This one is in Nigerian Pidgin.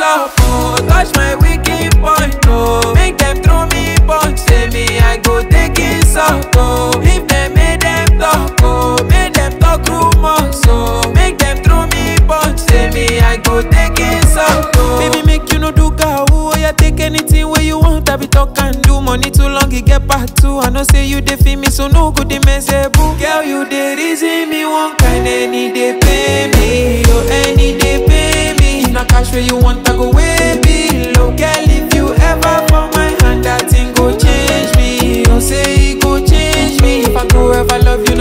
up, oh. Touch my wicked point, oh. Make them throw me punch, say me I go take it out, oh. If them make them talk, oh. Make them talk rumors, oh. Make them throw me punch, say me I go take it out, oh. Baby, make you no do gawu, oh yeah, take anything where you want, I be talk and do. Money too long, it get part two. I know say you dey feel me, so no good, they mess boo. Girl, you dey reason me one kind, any day pay me, oh, any day pay me. If na cash where you want, I go way below. Girl, if you ever for my hand, that thing go change me. Oh, say it go change me. If I go ever love you,